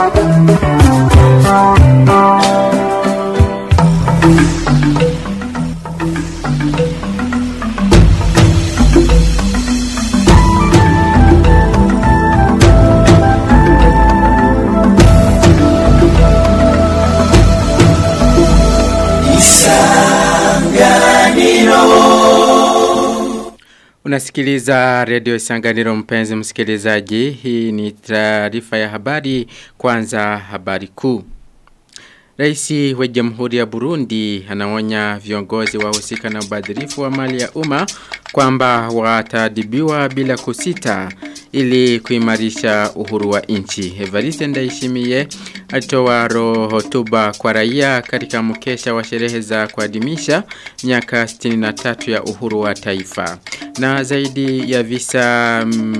Unasikiliza redio Isanganiro mpenzi msikilizaji. Hii ni taarifa ya habari kwanza habari kuu. Raisi wa Jamhuri ya Burundi anaonya viongozi wahusika na ubadhirifu wa mali ya umma kwamba watadibiwa bila kusita ili kuimarisha uhuru wa nchi. Evariste Ndayishimiye alitoa hotuba kwa raia katika mkesha wa sherehe za kuadhimisha miaka 63 ya uhuru wa taifa. Na zaidi ya visa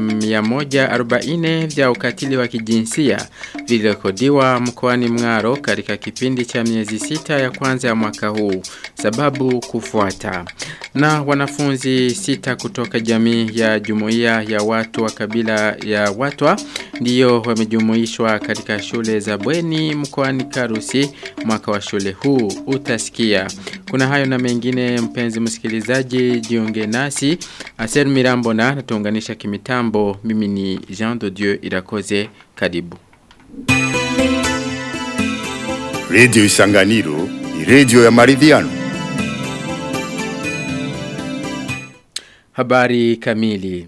140 vya ukatili wa kijinsia vilirekodiwa mkoani Mngaro katika kipindi cha miezi sita ya kwanza ya mwaka huu. Sababu kufuata. Na wanafunzi sita kutoka jamii ya jumuiya ya watu wa kabila ya watwa ndiyo wamejumuishwa katika shule za bweni mkoani Karusi mwaka wa shule huu utasikia. Kuna hayo na mengine mpenzi msikilizaji jiunge nasi. Aser Mirambo na natuunganisha kimitambo mimi ni Jean de Dieu Irakoze karibu. Radio Isanganiro ni radio ya maridhiano. Habari kamili.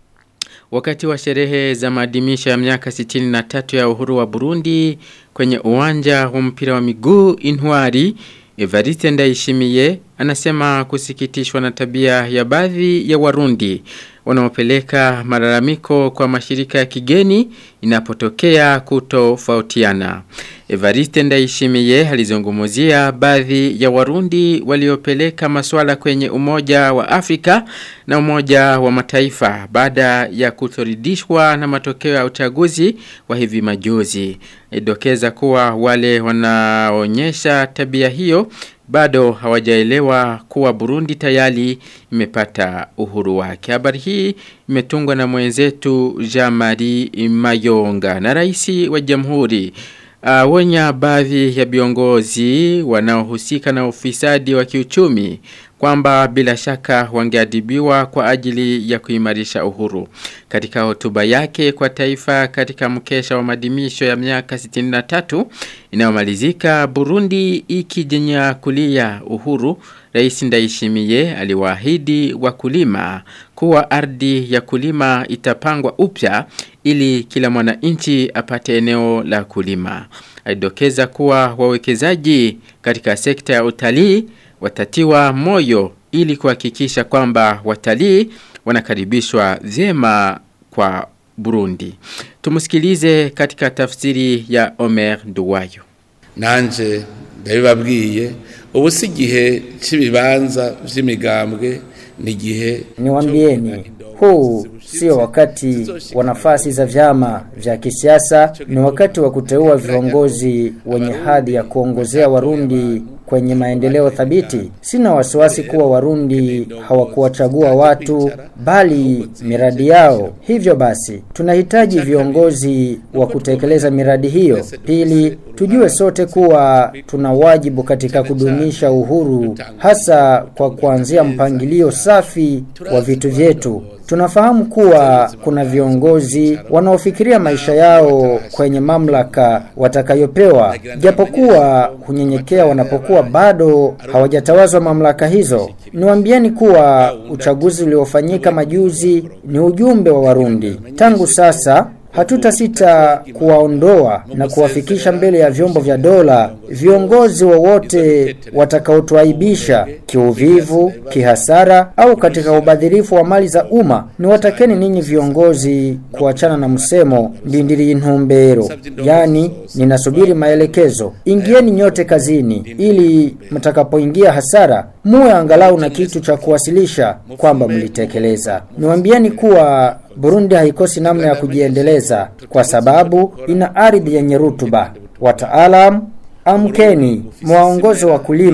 Wakati wa sherehe za maadhimisho ya miaka 63 ya uhuru wa Burundi kwenye uwanja wa mpira wa miguu Inwari, Evariste Ndayishimiye anasema kusikitishwa na tabia ya baadhi ya Warundi wanaopeleka malalamiko kwa mashirika ya kigeni inapotokea kutofautiana. Evariste Ndayishimiye alizungumzia baadhi ya Warundi waliopeleka masuala kwenye Umoja wa Afrika na Umoja wa Mataifa baada ya kutoridishwa na matokeo ya uchaguzi wa hivi majuzi. Idokeza kuwa wale wanaonyesha tabia hiyo bado hawajaelewa kuwa Burundi tayari imepata uhuru wake. Habari hii imetungwa na mwenzetu Jamari Mayonga na rais wa Jamhuri Uh, wenya baadhi ya viongozi wanaohusika na ufisadi wa kiuchumi kwamba bila shaka wangeadibiwa kwa ajili ya kuimarisha uhuru. Katika hotuba yake kwa taifa katika mkesha wa madimisho ya miaka 63 inayomalizika Burundi ikijenya kulia uhuru, Rais Ndayishimiye aliwaahidi wakulima kuwa ardhi ya kulima itapangwa upya ili kila mwananchi apate eneo la kulima. Alidokeza kuwa wawekezaji katika sekta ya utalii watatiwa moyo ili kuhakikisha kwamba watalii wanakaribishwa vyema kwa Burundi. Tumusikilize katika tafsiri ya Omer Duwayo. Nanje ndabibabwiye ubu si igihe cy'ibibanza vy'imigambwe ni igihe Niwambieni, huu sio wakati wa nafasi za vyama vya kisiasa, ni wakati wa kuteua viongozi wenye hadhi ya kuongozea Warundi kwenye maendeleo thabiti. Sina wasiwasi kuwa Warundi hawakuwachagua watu bali miradi yao. Hivyo basi, tunahitaji viongozi wa kutekeleza miradi hiyo. Pili, tujue sote kuwa tuna wajibu katika kudumisha uhuru, hasa kwa kuanzia mpangilio safi wa vitu vyetu. Tunafahamu kuwa kuna viongozi wanaofikiria maisha yao kwenye mamlaka watakayopewa, japokuwa hunyenyekea wanapokuwa bado hawajatawazwa mamlaka hizo. Niwaambieni kuwa uchaguzi uliofanyika majuzi ni ujumbe wa Warundi. Tangu sasa hatutasita kuwaondoa na kuwafikisha mbele ya vyombo vya dola viongozi wowote watakaotuaibisha kiuvivu, kihasara au katika ubadhirifu wa mali za umma. Niwatakeni ninyi viongozi kuachana na msemo ndindiri intumbero, yani ninasubiri maelekezo. Ingieni nyote kazini ili mtakapoingia hasara muwe angalau na kitu cha kuwasilisha kwamba mlitekeleza. Niwaambieni kuwa Burundi haikosi namna ya kujiendeleza kwa sababu ina ardhi yenye rutuba. Wataalam, amkeni, mwaongoze wakulima,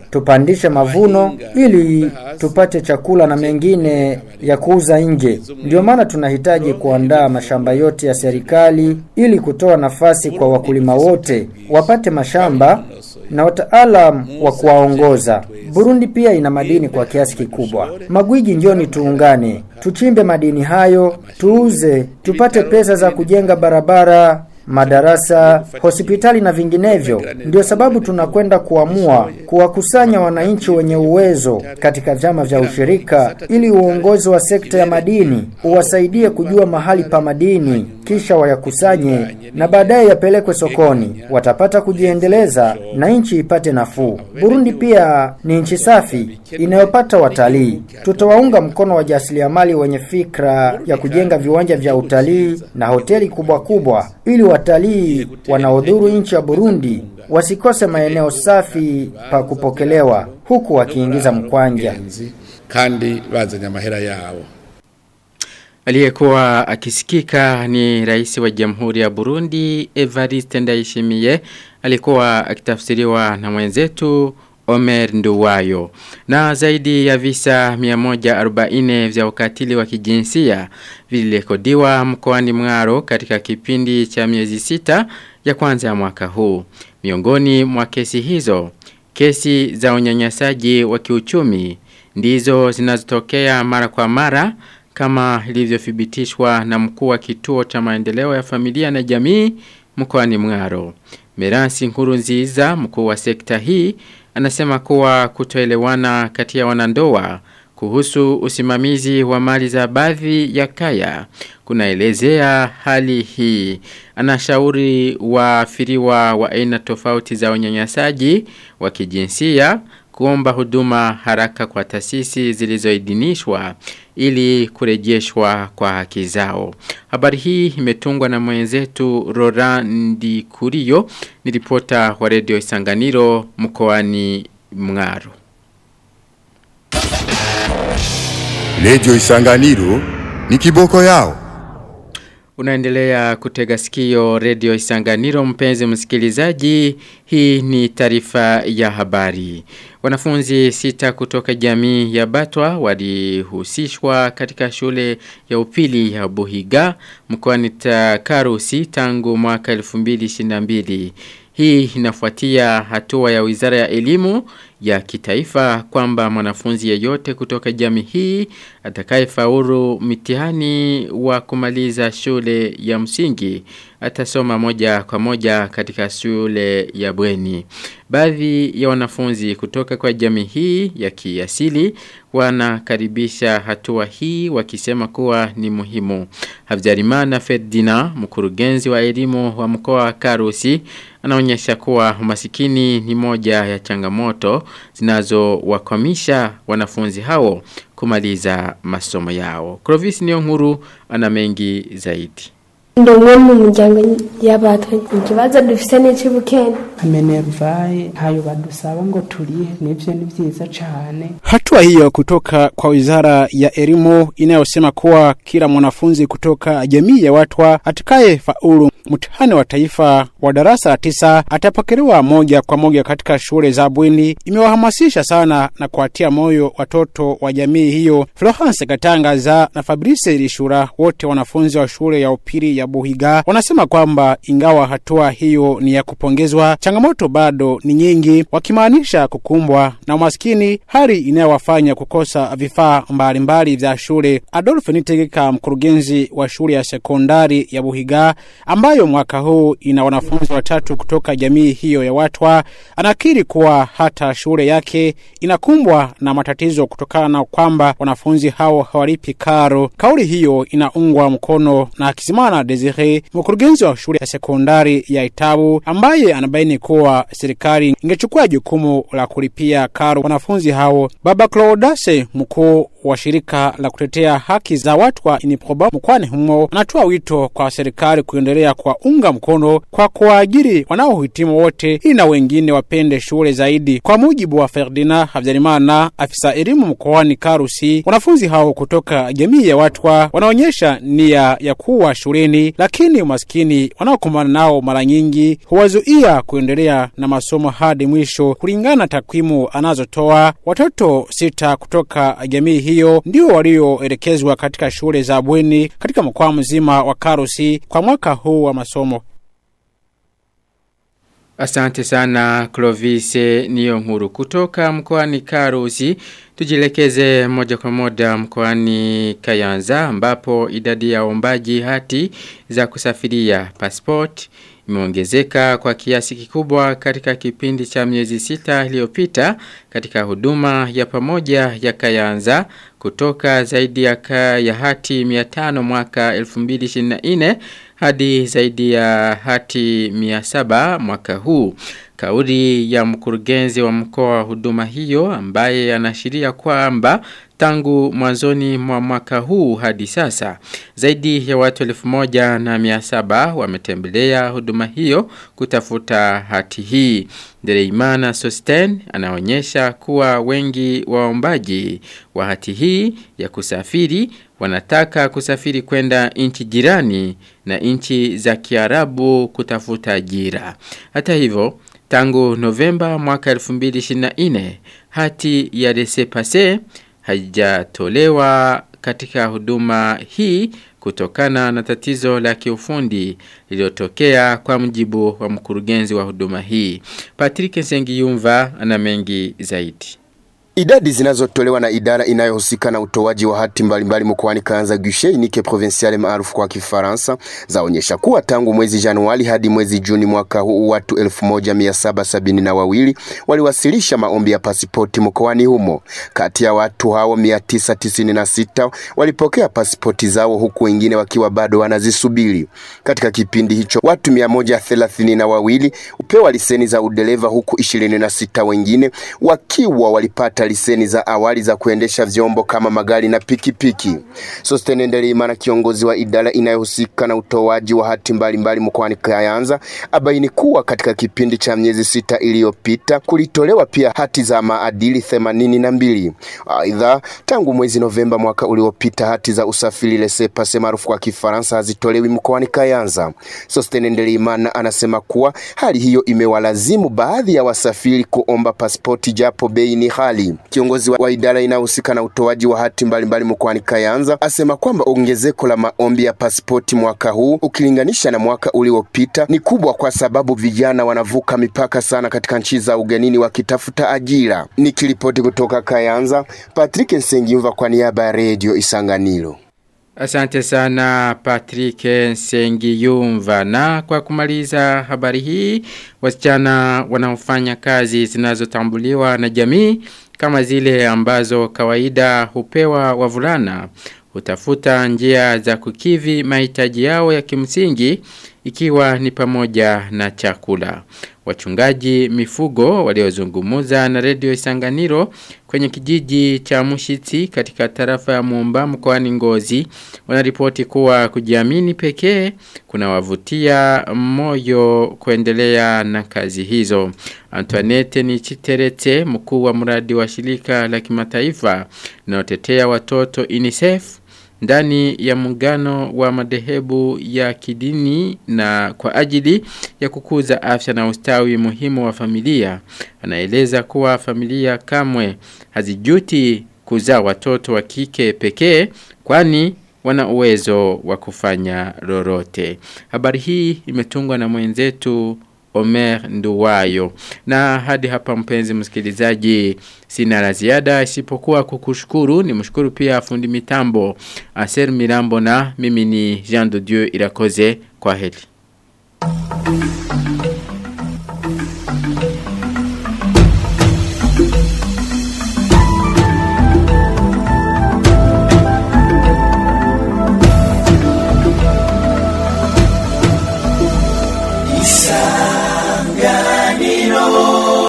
tupandishe mavuno ili tupate chakula na mengine ya kuuza nje. Ndio maana tunahitaji kuandaa mashamba yote ya serikali ili kutoa nafasi kwa wakulima wote wapate mashamba na wataalam wa kuwaongoza. Burundi pia ina madini kwa kiasi kikubwa. Magwiji, njoni tuungane, tuchimbe madini hayo, tuuze, tupate pesa za kujenga barabara, madarasa, hospitali na vinginevyo. Ndio sababu tunakwenda kuamua kuwakusanya wananchi wenye uwezo katika vyama vya ushirika ili uongozi wa sekta ya madini uwasaidie kujua mahali pa madini, kisha wayakusanye na baadaye yapelekwe sokoni. Watapata kujiendeleza na nchi ipate nafuu. Burundi pia ni nchi safi inayopata watalii. Tutawaunga mkono wajasiriamali wenye fikra ya kujenga viwanja vya utalii na hoteli kubwa kubwa ili watalii wanaodhuru nchi ya Burundi wasikose maeneo safi pa kupokelewa huku wakiingiza mkwanja. kandi bazanye amahera yabo Aliyekuwa akisikika ni rais wa Jamhuri ya Burundi Evariste Ndayishimiye alikuwa akitafsiriwa na mwenzetu Omer Nduwayo. Na zaidi ya visa 140 vya ukatili wa kijinsia vilirekodiwa mkoani Mwaro katika kipindi cha miezi sita ya kwanza ya mwaka huu. Miongoni mwa kesi hizo, kesi za unyanyasaji wa kiuchumi ndizo zinazotokea mara kwa mara kama ilivyothibitishwa na mkuu wa kituo cha maendeleo ya familia na jamii mkoani Mwaro. Meransi Nkurunziza, mkuu wa sekta hii, anasema kuwa kutoelewana kati ya wanandoa kuhusu usimamizi wa mali za baadhi ya kaya kunaelezea hali hii. Anashauri waafiriwa wa aina tofauti za unyanyasaji wa kijinsia kuomba huduma haraka kwa taasisi zilizoidhinishwa ili kurejeshwa kwa haki zao. Habari hii imetungwa na mwenzetu Rorandi Kurio, ni ripota wa redio Isanganiro mkoani Mngaro. Radio Isanganiro ni kiboko yao. Unaendelea kutega sikio redio Isanganiro mpenzi msikilizaji. Hii ni taarifa ya habari. Wanafunzi sita kutoka jamii ya Batwa walihusishwa katika shule ya upili ya Buhiga mkoani Karusi tangu mwaka 2022. Hii inafuatia hatua ya Wizara ya Elimu ya kitaifa kwamba mwanafunzi yeyote kutoka jamii hii atakayefaulu mitihani wa kumaliza shule ya msingi atasoma moja kwa moja katika shule ya bweni. Baadhi ya wanafunzi kutoka kwa jamii hii ya kiasili wanakaribisha hatua hii wakisema kuwa ni muhimu. Havjarimana Ferdina, mkurugenzi wa elimu wa mkoa wa Karusi, anaonyesha kuwa umasikini ni moja ya changamoto zinazowakwamisha wanafunzi hao kumaliza masomo yao. Clovis Niyonkuru ana mengi zaidi. ndi umwe mu muryango y'abatwe ikibazo dufise n'icibukene ameneruvaye hayo badusaba ngo turihe nivyo ni vyiza cane Hatua hiyo kutoka kwa wizara ya elimu inayosema kuwa kila mwanafunzi kutoka jamii ya watwa atakaye faulu mtihani wa taifa wa darasa la tisa atapokelewa moja kwa moja katika shule za bweni imewahamasisha sana na kuwatia moyo watoto wa jamii hiyo. Florence Katangaza na Fabrice Lishura, wote wanafunzi wa shule ya upili ya Buhiga, wanasema kwamba ingawa hatua hiyo ni ya kupongezwa, changamoto bado ni nyingi, wakimaanisha kukumbwa na umaskini, hali inayowafanya kukosa vifaa mbalimbali vya shule. Adolf Nitegeka, mkurugenzi wa shule ya sekondari ya Buhiga ambayo mwaka huu ina wanafunzi watatu kutoka jamii hiyo ya Watwa, anakiri kuwa hata shule yake inakumbwa na matatizo kutokana na kwamba wanafunzi hao hawalipi karo. Kauli hiyo inaungwa mkono na Kizimana Desire, mkurugenzi wa shule ya sekondari ya Itabu, ambaye anabaini kuwa serikali ingechukua jukumu la kulipia karo wanafunzi hao. Baba Claudase, mkuu wa shirika la kutetea haki za watu wa Iniproba mkoani humo anatoa wito kwa serikali kuendelea kwa unga mkono kwa kuwaajiri wanaohitimu wote ili na wengine wapende shule zaidi. Kwa mujibu wa Ferdinand Habyarimana, afisa elimu mkoani Karusi, wanafunzi hao kutoka jamii ya watwa wanaonyesha nia ya kuwa shuleni, lakini umaskini wanaokumbana nao mara nyingi huwazuia kuendelea na masomo hadi mwisho. Kulingana na takwimu anazotoa, watoto sita kutoka jamii hiyo ndio walioelekezwa katika shule za bweni katika mkoa mzima wa Karusi kwa mwaka huu wa masomo. Asante sana Clovis niyo nkuru kutoka mkoani Karusi tujilekeze moja kwa moja mkoani Kayanza ambapo idadi ya ombaji hati za kusafiria passport imeongezeka kwa kiasi kikubwa katika kipindi cha miezi sita iliyopita katika huduma ya pamoja ya Kayanza kutoka zaidi ya, ka, ya hati 500 mwaka 2024 hadi zaidi ya hati 700 mwaka huu. Kauli ya mkurugenzi wa mkoa wa huduma hiyo ambaye anashiria kwamba tangu mwanzoni mwa mwaka huu hadi sasa zaidi ya watu elfu moja na mia saba wametembelea huduma hiyo kutafuta hati hii. Dereimana Sosten anaonyesha kuwa wengi waombaji wa hati hii ya kusafiri wanataka kusafiri kwenda nchi jirani na nchi za Kiarabu kutafuta ajira. Hata hivyo tangu Novemba mwaka 2024 hati ya laissez-passer haijatolewa katika huduma hii kutokana na tatizo la kiufundi lililotokea kwa mjibu wa mkurugenzi wa huduma hii. Patrick Nsengiyumva ana mengi zaidi. Idadi zinazotolewa na idara inayohusika na utoaji wa hati mbalimbali mkoani Kayanza Guichet Unique Provinciale maarufu kwa Kifaransa zaonyesha kuwa tangu mwezi Januari hadi mwezi Juni mwaka huu watu 1772 waliwasilisha maombi ya pasipoti mkoani humo. Kati ya watu hao 996 walipokea pasipoti zao huku wengine wakiwa bado wanazisubiri. Katika kipindi hicho watu 132 upewa leseni za udereva huku 26 wengine wakiwa walipata leseni za awali za kuendesha vyombo kama magari na pikipiki. Sosten Ndelimana, kiongozi wa idara inayohusika na utoaji wa hati mbalimbali mkoani Kayanza, abaini kuwa katika kipindi cha miezi sita iliyopita kulitolewa pia hati za maadili themanini na mbili. Aidha, tangu mwezi Novemba mwaka uliopita hati za usafiri laissez-passer maarufu kwa Kifaransa hazitolewi mkoani Kayanza. Sosten Ndelimana anasema kuwa hali hiyo imewalazimu baadhi ya wasafiri kuomba pasipoti japo bei ni ghali. Kiongozi wa idara inayohusika na utoaji wa hati mbalimbali mkoani Kayanza asema kwamba ongezeko la maombi ya pasipoti mwaka huu ukilinganisha na mwaka uliopita ni kubwa kwa sababu vijana wanavuka mipaka sana katika nchi za ugenini wakitafuta ajira. Nikiripoti kutoka Kayanza, Patrick Nsengiyumva kwa niaba ya Radio Isanganiro. Asante sana Patrick Sengiyumva na kwa kumaliza habari hii wasichana wanaofanya kazi zinazotambuliwa na jamii kama zile ambazo kawaida hupewa wavulana hutafuta njia za kukivi mahitaji yao ya kimsingi ikiwa ni pamoja na chakula. Wachungaji mifugo waliozungumuza na redio Isanganiro kwenye kijiji cha Mushiti katika tarafa ya Muumba mkoani Ngozi wanaripoti kuwa kujiamini pekee kunawavutia moyo kuendelea na kazi hizo. Antoinette ni Chiterete mkuu wa mradi wa shirika la kimataifa linalotetea watoto UNICEF ndani ya muungano wa madhehebu ya kidini na kwa ajili ya kukuza afya na ustawi muhimu wa familia. Anaeleza kuwa familia kamwe hazijuti kuzaa watoto wa kike pekee kwani wana uwezo wa kufanya lolote. Habari hii imetungwa na mwenzetu Omer Nduwayo. Na hadi hapa mpenzi msikilizaji sina la ziada isipokuwa kukushukuru ni mshukuru pia fundi mitambo Aser Mirambo na mimi ni Jean de Dieu Irakoze kwa heri.